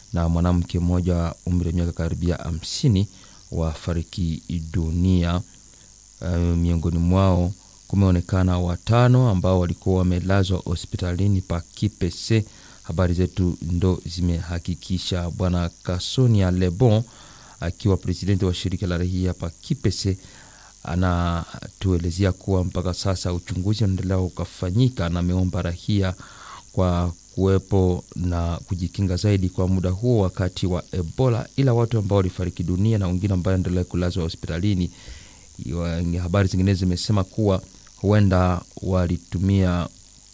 na mwanamke mmoja wa umri wa miaka karibia hamsini wafariki dunia. Uh, miongoni mwao kumeonekana watano ambao walikuwa wamelazwa hospitalini pa Kipese. Habari zetu ndo zimehakikisha. Bwana Kasonia Lebon akiwa presidenti wa shirika la rahia pa Kipese anatuelezea kuwa mpaka sasa uchunguzi unaendelea ukafanyika, na ameomba rahia kwa kuwepo na kujikinga zaidi kwa muda huo wakati wa Ebola, ila watu ambao walifariki dunia na wengine ambao endelea kulazwa hospitalini. Habari zingine zimesema kuwa huenda walitumia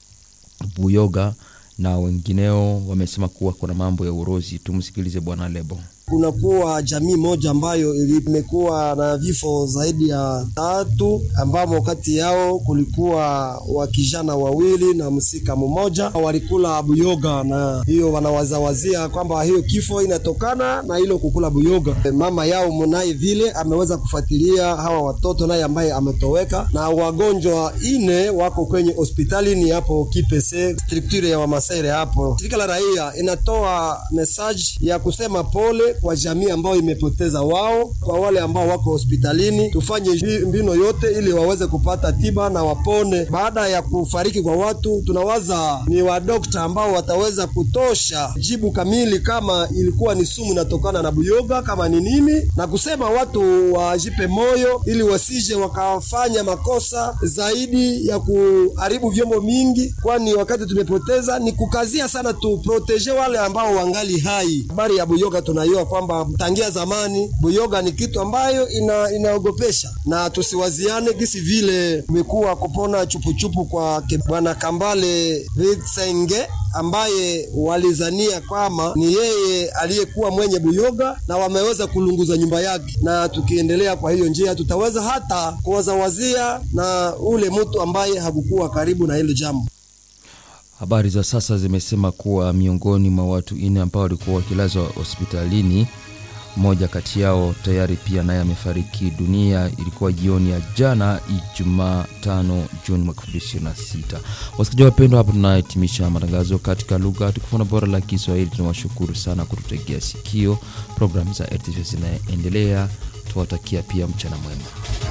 buyoga na wengineo wamesema kuwa kuna mambo ya urozi. Tumsikilize Bwana Lebo. Kunakuwa jamii moja ambayo imekuwa na vifo zaidi ya tatu, ambamo kati yao kulikuwa wakijana wawili na msika mmoja walikula buyoga, na hiyo wanawazawazia kwamba hiyo kifo inatokana na hilo kukula buyoga. Mama yao munaye vile ameweza kufuatilia hawa watoto naye ambaye ametoweka, na wagonjwa ine wako kwenye hospitalini hapo Kipese structure ya Wamasere hapo. Shirika la raia inatoa message ya kusema pole kwa jamii ambayo imepoteza wao, kwa wale ambao wako hospitalini, tufanye mbino yote ili waweze kupata tiba na wapone. Baada ya kufariki kwa watu, tunawaza ni wadokta ambao wataweza kutosha jibu kamili kama ilikuwa ni sumu inatokana na buyoga kama ni nini, na kusema watu wajipe moyo ili wasije wakafanya makosa zaidi ya kuharibu vyombo mingi, kwani wakati tumepoteza ni kukazia sana, tuproteje wale ambao wangali hai. Habari ya buyoga tunaiona kwamba tangia zamani buyoga ni kitu ambayo ina, inaogopesha na tusiwaziane gisi vile imekuwa kupona chupuchupu kwa bwana Kambale Vitsenge ambaye walizania kwamba ni yeye aliyekuwa mwenye buyoga na wameweza kulunguza nyumba yake, na tukiendelea kwa hiyo njia tutaweza hata kuwazawazia na ule mtu ambaye hakukuwa karibu na hilo jambo. Habari za sasa zimesema kuwa miongoni mwa watu nne ambao walikuwa wakilazwa hospitalini, mmoja kati yao tayari pia naye amefariki dunia. Ilikuwa jioni ya jana Ijumaa 5 Juni mwaka 2026. Wasikilizaji wapendwa, hapa tunahitimisha matangazo katika lugha tukufu bora la Kiswahili. Tunawashukuru sana kututegea sikio. Programu za RTV zinaendelea, tuwatakia pia mchana mwema.